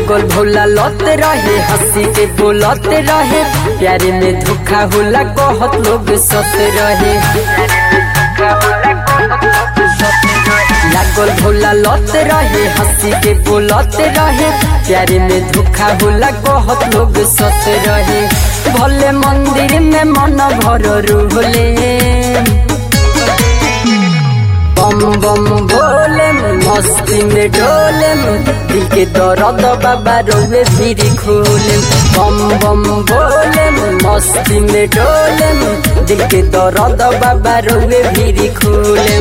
लागल भोला लत रहे हंसी के बोलत रहे प्यारे में धोखा होला कहत लोग सत रहे लागल भोला लत रहे हंसी के बोलत रहे प्यारे में धोखा होला कहत लोग सत रहे भले मंदिर में मन भर रूहले बम बम बोले मस्ती में डोले दिल के दर्द बाबा रोवे फिर खोले बम बम बोले मस्ती में डोले दिल के दर्द बाबा रोवे फिर खोले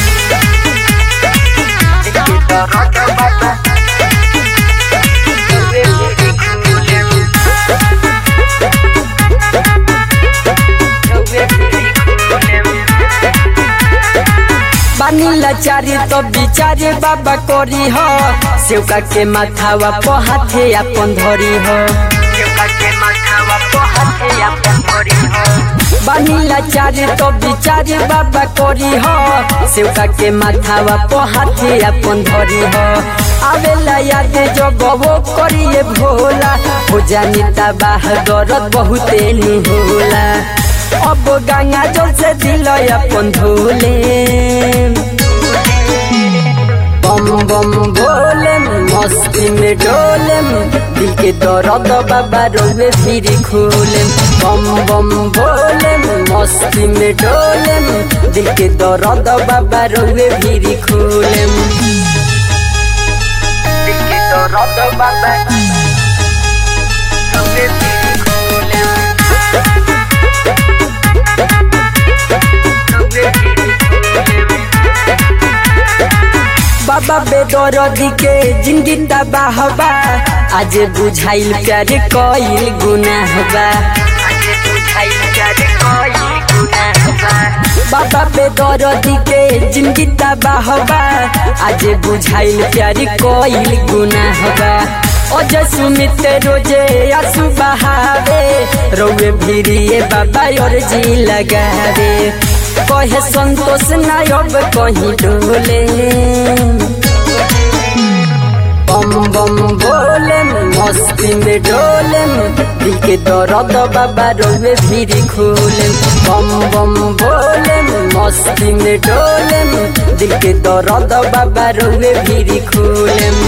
बानीला चारी तो बिचारे बाबा करी हो सेवका के माथावा पहाथे अपन धरी हो बानीला चारी तो बिचारे बाबा करी हो सेवका के माथावा पहाथे अपन धरी हो आवेला याद जब वो करिए भोला हो जानी तबाह दरद बहुते नी होला अब गंगा जल से दिल अपन धोले बम बम बोले मस्ती में डोले दिल के दर्द बाबा रोवे फिर खोले बम बम बोले मस्ती में डोले दिल के दर्द बाबा रोवे फिर खोले दिल के दर्द बाबा रोवे फिर खोले बाबा बेदरदी के जिंदगी तबाहबा आज बुझाइल प्यार कईल गुनाहबा बाबा बेदरदी के जिंदगी तबाहबा आज बुझाइल प्यार कईल गुनाहबा अजय सुमित रोजे आंसू बहावे रोवे भिरिए बाबा और जी लगावे कहे संतोष नायब कहीं डोले बम बम बोले मस्ती में डोले दिल के दर्द बाबा रोवे फिर खोले बम बम बोले मस्ती में डोले दिल के दर्द बाबा रोवे फिर खोले